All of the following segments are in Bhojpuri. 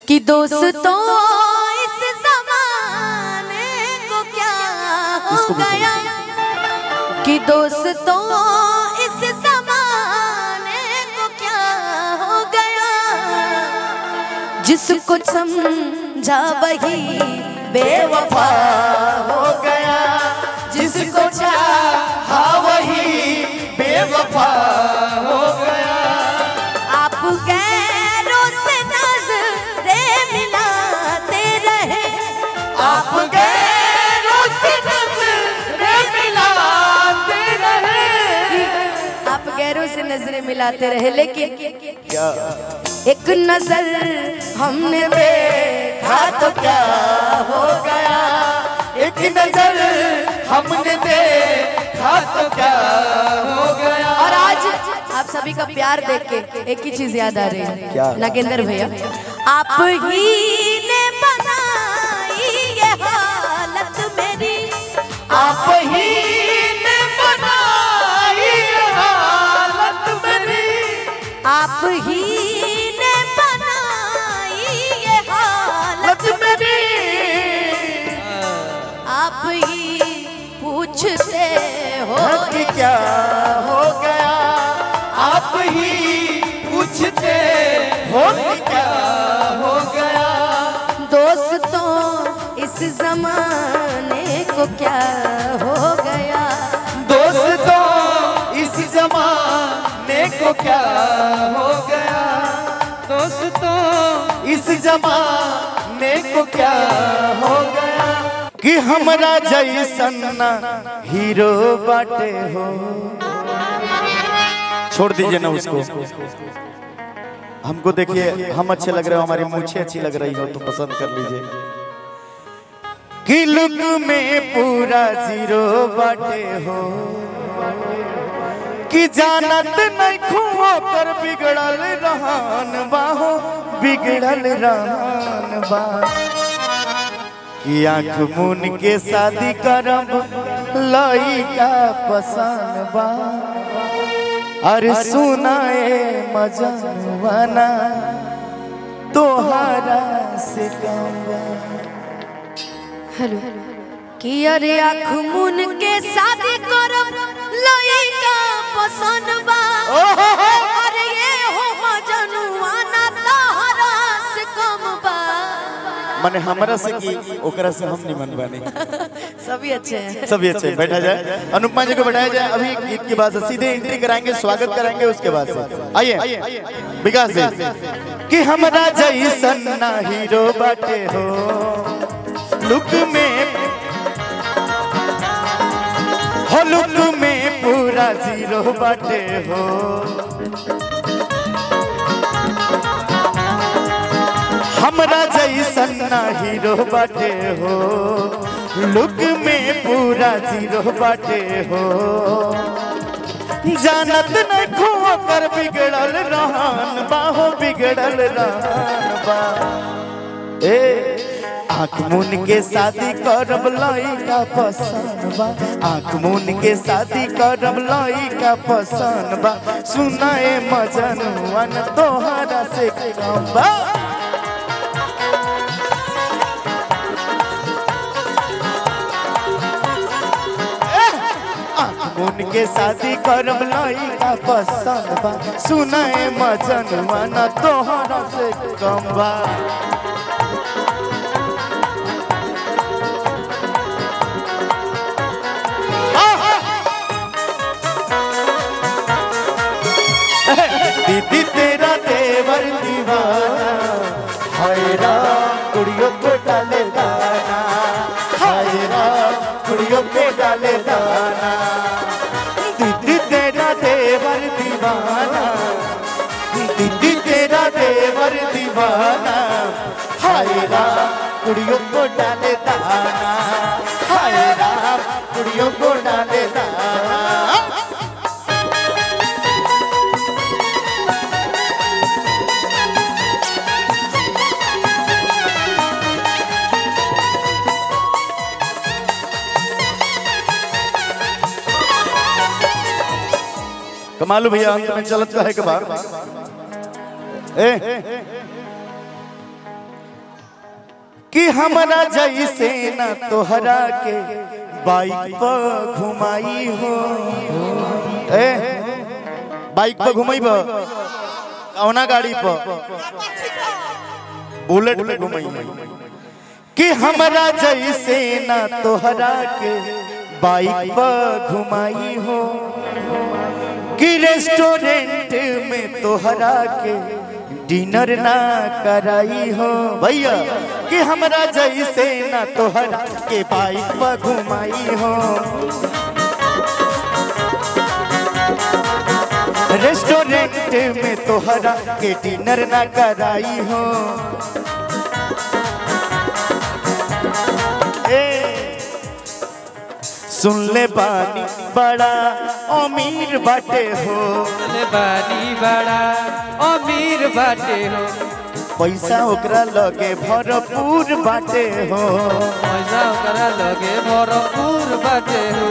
कि दोस्तों इस जमाने को क्या हो इसको भी गया कि दोस्तों इस जमाने को क्या हो गया जिसको समझा वही बेवफा हो गया जिसको चाहा वही बेवफा हो गया आप गैरों से नजरें मिलाते रहे आप गैरों से नजरें मिलाते रहे आप गैरों से नजरें मिलाते रहे लेकिन क्या एक नजर हमने देखा तो क्या हो गया एक नजर हमने देखा तो क्या हो गया और आज आप सभी का प्यार देख के एक ही चीज याद आ रही है क्या? नागेंद्र भैया आप ही ने बनाई ये हालत मेरी आप ही ने बनाई हालत मेरी आप ही ने बनाई ये हालत लत मेरी आप ही पूछते हो कि क्या हो गया आप ही पूछते हो कि क्या हो गया दोस्तों इस जमाने को क्या हो गया दोस्तों इस जमाने को क्या हो गया दोस्तों इस जमाने को क्या हो गया कि हमरा जैसन ना हीरो बाटे हो छोड़ दीजिए ना उसको हमको देखिए हम अच्छे लग रहे हो हमारी मूछे अच्छी लग रही हो तो पसंद कर लीजिए कि लुक में पूरा जीरो बाटे हो कि जानत नहीं खुओ कर बिगड़ल रहन बाहो बिगड़ल रहन बा कि आंख मुन के शादी करब लइका पसंद बा अरे सुनाए मजनवाना तोहरा से कम बा हेलो कि अरे आँख मुन के शादी करब लइका पसंद बा अरे ये हो मजनुआना तहरा से कम बा माने हमरा से की ओकरा से हम निमन बानी सभी अच्छे हैं सभी अच्छे बैठा जाए अनुपमा जी को बैठाया जाए अभी गीत के बाद से सीधे एंट्री कराएंगे स्वागत कराएंगे उसके बाद से आइए विकास जी कि हमरा जैसन ना हीरो बाटे हो लुक में हो लुक में पूरा जीरो बाटे हो हमरा जैसन ना हीरो बाटे हो लुक में पूरा जीरो बाटे हो जानत न खो कर बिगड़ल रहन बाहो बिगड़ल रहन बा ए आँख मुन के शादी करब लइका पसंद बा आँख मुन के शादी करब लइका पसंद बा सुनाए मजनुअन तोहरा से कम बा उनके शादी करब लइका पसंद बा सुनाए मजनुआ न तोहरा से कम बा दीदी तेरा देवर दीवाना हाय राम कुड़ियों को डाले दाना हाय राम कुड़ियों को डाले दाना दीदी तेरा देवर दीवाना दीदी तेरा देवर दीवाना हाय राम कुड़ियों को डाले दाना हाय राम कुड़ियों को डाले दाना कमालू भैया अंत में चलत कहे के बाद ए कि हमरा जैसे न तोहरा के बाइक पर घुमाई हो ए बाइक पर घुमाई कौना गाड़ी पर बुलेट पे घुमाई कि हमरा जैसे न तोहरा के बाइक पर घुमाई हो कि रेस्टोरेंट में तोहरा के डिनर ना कराई हो भैया कि हमरा जैसे ना तोहरा के बाइक पर घुमाई हो रेस्टोरेंट में तोहरा के डिनर ना कराई हो ए, सुन ले बानी बड़ा अमीर बाटे हो ले बानी बड़ा अमीर बाटे हो पैसा ओकरा लगे भरपूर बाटे हो पैसा ओकरा लगे भरपूर बाटे हो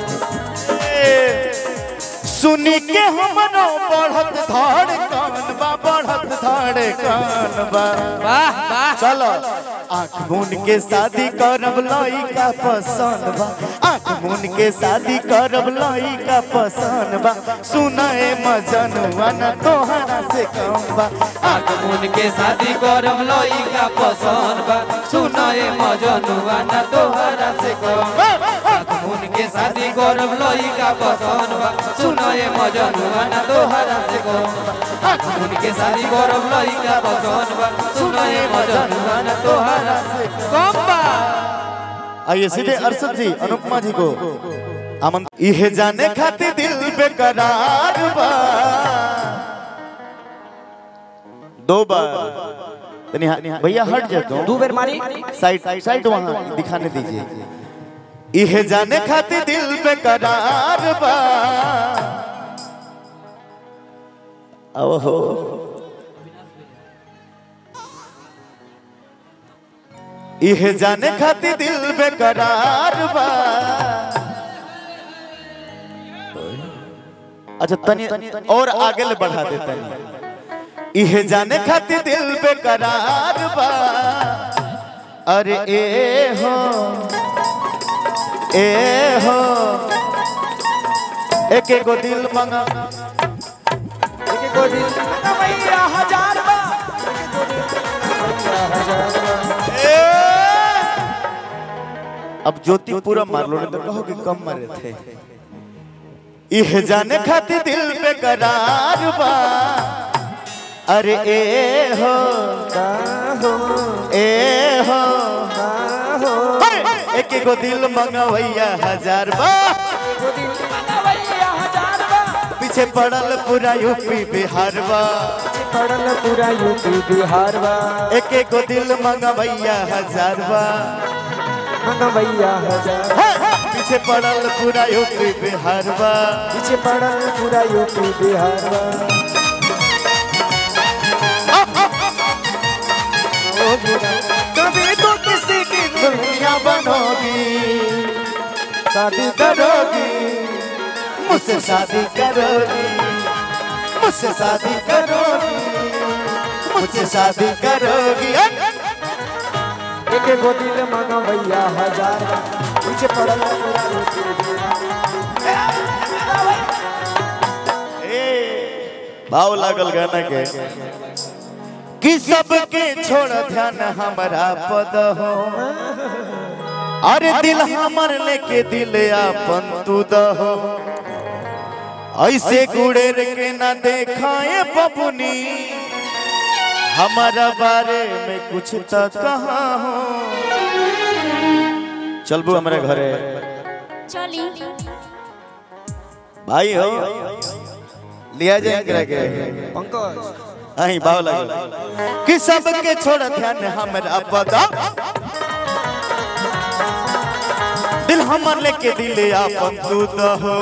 सुनी के हमरो बढ़त धड़कन बा बढ़त धड़कन बा वाह वाह चलो आँख मून के शादी करब लइका पसंद बा आँख मून के शादी करब लइका पसंद बा सुनाए मजनुआ न तोहरा से कम बा आग मुन के शादी करम लइका पसंद बा सुनाए मजनुआ ना तोहरा से कम आग मुन के शादी करम लइका पसंद बा सुनाए मजनुआ ना तोहरा से कम आग मुन के शादी करम लइका पसंद बा सुनाए मजनुआ ना तोहरा से कम बा आइए सीधे अरशद जी अनुपमा जी को आमन इहे जाने खातिर दिल बेकरार बा दो बार तनी हा- भैया हट जाते हो दो बेर मारी साइड साइड वहां दिखाने दीजिए इहे जाने खातिर दिल बेकरार बा ओहो इहे जाने खातिर दिल बेकरार बा अच्छा तनी और आगे ले बढ़ा दे तनी इहे जाने खातिर दिल बेकरार बा अरे ए हो ए हो एक एक गो दिल मंगा एक एक दिल भैया हजार बा ए! अब ज्योति पूरा मार लो नहीं तो कहो कि कम मारे थे इह जाने खातिर दिल पे करार बा अरे ए हो ए हो हे! एक एक गो दिल मंगवैया हजार बा भैया हजार बा पीछे पड़ल पूरा यूपी बिहार बा पड़ल पूरा यूपी बिहार बा एक एक गो दिल मंगवैया हजार बा मंगा भैया हजार हे! पीछे पड़ल पूरा यूपी बिहार बा पीछे पड़ल पूरा यूपी बिहार बा कभी तो किसी की दुनिया बनोगी शादी करोगी मुझसे शादी करोगी मुझसे शादी करोगी मुझसे शादी करोगी एक एक दिल मंगा भैया हजार बा पीछे पड़ल पूरा यूपी बिहार भाव लागल गाना के कि सबके छोड़ ध्यान हमारा पद हो अरे दिल हमर लेके दिल आपन तू दहो ऐसे गुड़ेर के ना देखाए बबुनी हमारा बारे में कुछ तो कहा हो चलबू हमारे घरे चली भाई हो लिया जाए एकरा के पंकज अही भाव लगे कि सबके छोड़ ध्यान हमरा पता दिल हमर लेके दिले आपन तू दहो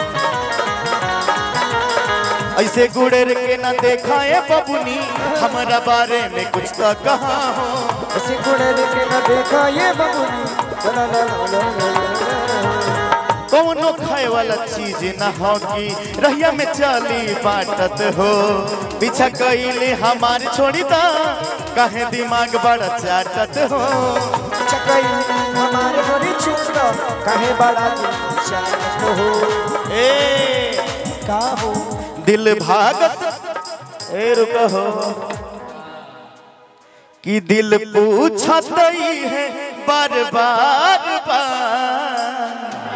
ऐसे गुड़ेर के ना देखाए बबुनी हमारा बारे में कुछ तो कहा हो ऐसे घोड़े लेके न देखा ये बबुनी ला ला ला ला ला ला। कौनो खाए वाला चीज न होगी रहिया में चली बाटत हो पीछा कइले हमार छोड़ी दा कहे दिमाग बड़ा चाटत हो चकई हमारे घरे छुटो काहे बड़ा चाहत हो ए का हो दिल भागत ए रुको हो कि दिल पूछत ही है बार बार बार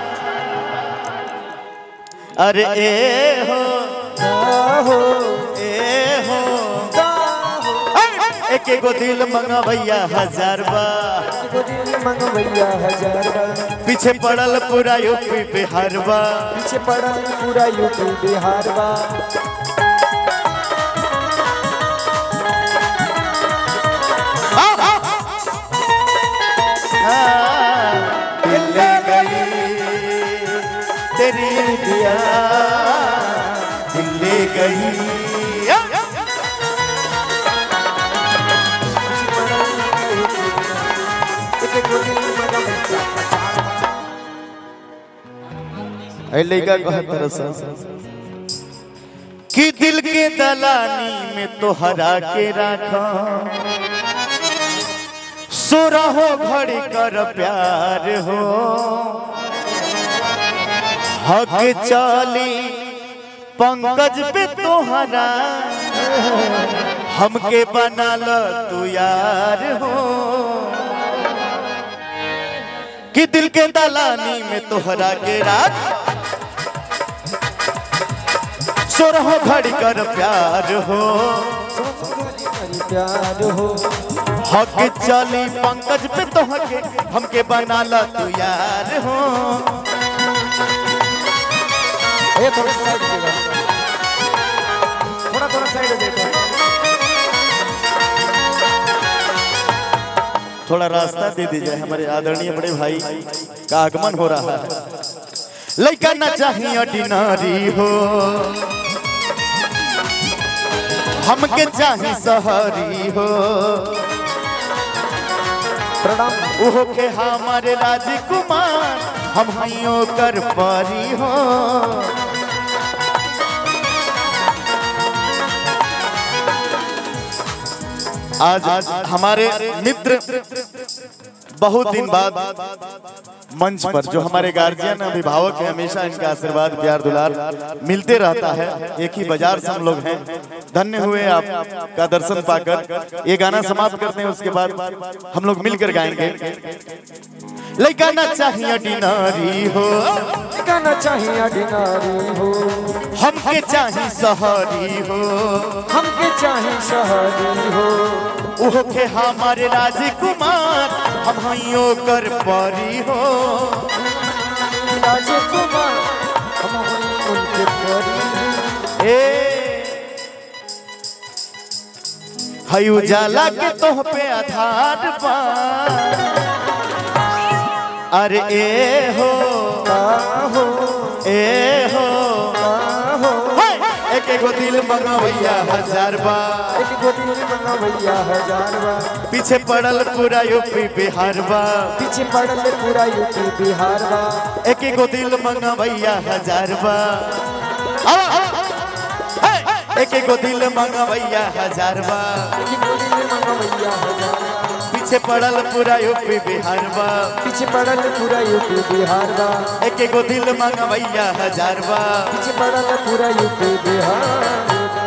अरे ए हो का हो ए हो का हो एक एगो दिल मंगा भैया हजार बार एगो दिल मंगवैया हजार बार पीछे पड़ल पूरा यूपी बिहार बा पीछे पड़ा पूरा यूपी बिहार बा हाँ, दिल ले गई तेरी दिया दिल ले गई एक एगो दिल मंगवैया ऐ लइका कहत तरसा कि दिल के दलानी में तोहरा के राखा सुरहो घड़ी कर प्यार हो हक चाली पंकज पे तोहरा हमके बना ल तू यार हो कि दिल के दलानी में तोहरा के राख सोरहो घड़ी कर प्यार हो प्यार हो हक चली पंकज पे तोहके हमके बना ला तू यार हो ये थोड़ा साइड देखो थोड़ा थोड़ा साइड देखो थोड़ा रास्ता दे दीजिए हमारे आदरणीय बड़े भाई का आगमन हो रहा है लड़का न चाहिए ऑर्डिनरी हो हमके चाहिए सहरी हो प्रणाम उहो के हमारे राजकुमार हम हइयो कर पारी हो आज हमारे मित्र बहुत दिन बाद मंच पर जो हमारे गार्जियन अभिभावक हैं हमेशा इनका आशीर्वाद प्यार दुलार मिलते रहता है एक ही बाजार से हम लोग हैं धन्य हुए आपका दर्शन पाकर ये गाना समाप्त करते हैं उसके बाद हम लोग मिलकर गाएंगे लड़का ना चाहिए डिनारी हो गाना चाहिए ऑर्डिनरी हो हमके चाहिए सहरी हो हमके चाहिए शहरी हो उहो के हमारे राजकुमार हम हइयो कर पारी हो राजकुमार हम होई उनके परी ए हई उजाला के तोह पे आधार बा अरे ए हो का हो ए हो का हो हाय, एक एगो दिल मंगवैया हजार बा एक गो दिल मंगा भैया हजार बा पीछे पड़ल पूरा यूपी बिहार बा पीछे पड़ल पूरा यूपी बिहार बा एक एगो दिल मंगवैया हजार बा आवा, आवा। हाय, एक एगो दिल मंगवैया हजार बा एक गो दिल मंगा भैया हजार बा पीछे पड़ल पूरा यूपी बिहार बा पीछे पड़ल पूरा यूपी बिहार बा एक एगो दिल मंगवैया हजार बा पीछे पड़ल पूरा यूपी बिहार बा